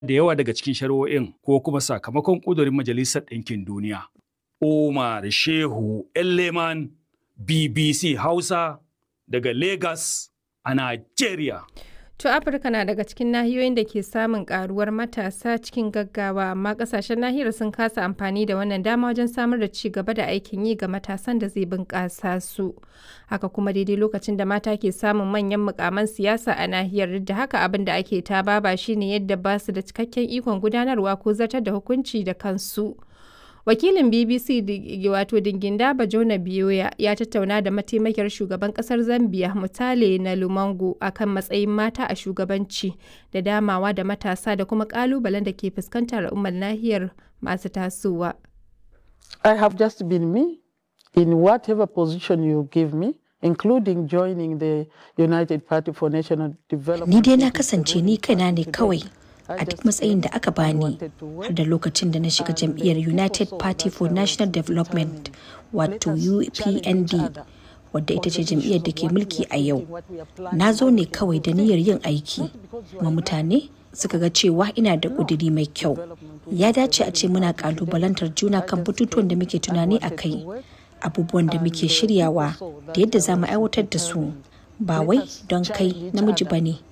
da yawa daga cikin shari'o'in ko kuma sakamakon ƙudurin Majalisar Ɗinkin Duniya. Umar Shehu Elleman BBC Hausa daga Lagos a Najeriya. To Afirka na daga cikin nahiyoyin da ke samun karuwar matasa cikin gaggawa amma kasashen nahiyar sun kasa amfani da wannan dama wajen samar da ci gaba da aikin yi ga matasan da zai bunƙasa su. Haka kuma daidai lokacin da mata ke samun manyan mukaman siyasa a nahiyar duk da haka abin da ake ta baba shine yadda ba su da cikakken ikon gudanarwa ko zartar da hukunci da kansu. wakilin bbc wato dinginda bajona biyoya ya tattauna da mataimakiyar shugaban kasar zambia mutale na lumango akan matsayin mata a shugabanci da damawa da matasa da kuma kalubalen da ke fuskantar al'ummar nahiyar masu tasowa i have just been me in whatever position you give me including joining the united party for national development ni dai na kasance ni kaina ne kawai a duk matsayin da aka bani har da lokacin da na shiga jam'iyyar united party for national development wato upnd wadda ita ce jam'iyyar da ke mulki a yau na zo ne kawai da niyyar yin aiki ma mutane suka ga cewa ina da ƙudiri mai kyau ya dace a ce muna ƙalubalantar juna kan batutuwan da muke tunani a kai abubuwan da muke shiryawa da yadda za mu aiwatar da su ba wai don kai namiji ba ne